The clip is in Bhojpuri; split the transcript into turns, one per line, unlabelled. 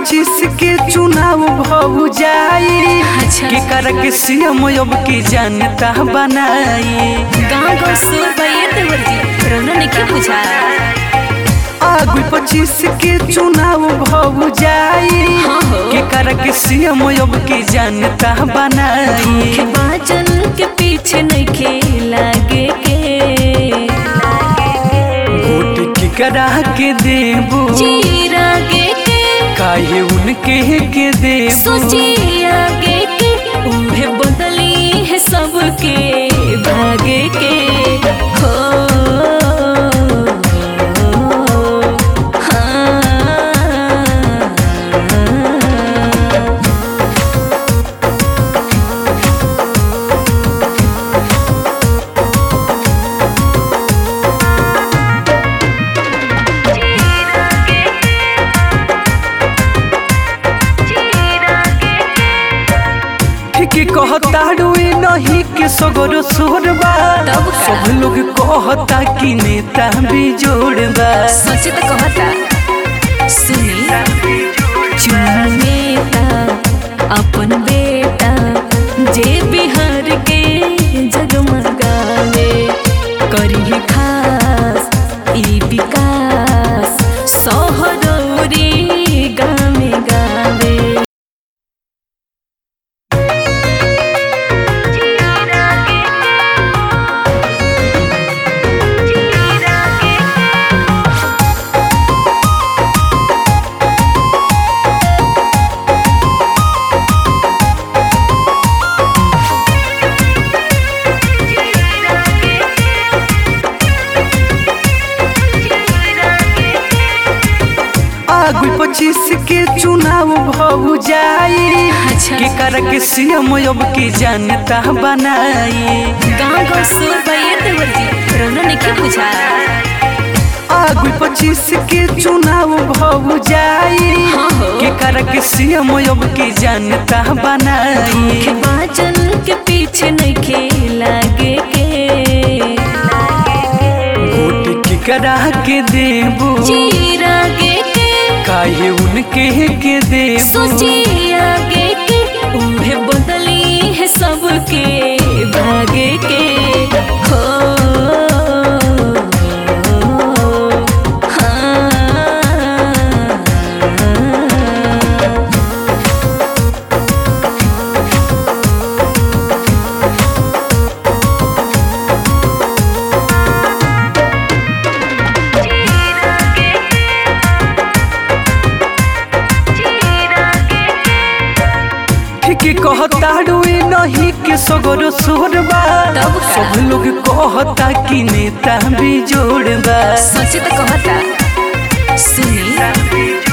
पच्चीस के चुनाव भऊ जाई
अच्छा।
के कर के सीएम अब के जनता बनाई
गाँव गाँव सुर भैया देवर जी रोना ने क्या पूछा
आगु पच्चीस के चुनाव भऊ जाई
हाँ हो।
के कर के सीएम अब के जनता बनाई
के बाजन के पीछे नहीं लागे के
वोट की करा के देबू
जी रागे के
काहे उनके के देबू
सोची आगे के उन्हें बदली है सबके भागे के हो हाँ
के कहता रुए नहीं के सगरो सोरबा
तब का?
सब लोग कहता कि नेता भी जोड़बा
सोचे तो कहता सुनी चुनेता अपन बेटा जे बिहार के जगमगावे करी खास ई विकास सहरौरी गामे गावे
आगु पच्चीस के चुनाव भऊ जाई
अच्छा।
के कर के सीएम अब के जनता बनाई
गाँव गाँव सुर भैया देवर जी रोना ने क्या पूछा
आगु पच्चीस के चुनाव भऊ जाई
हाँ हो।
के कर के सीएम अब के जनता बनाई
के बाजन के पीछे नहीं लागे के
वोट की करा के देबू
जी रागे के
काहे उनके के देबू
सोची आगे के उन्हें बदली है सबके भागे के हो हाँ
के कहता रुए नहीं के सगरो सोरबा
तब का?
सब लोग कहता कि नेता भी जोड़बा
सोचे तो कहता सुनी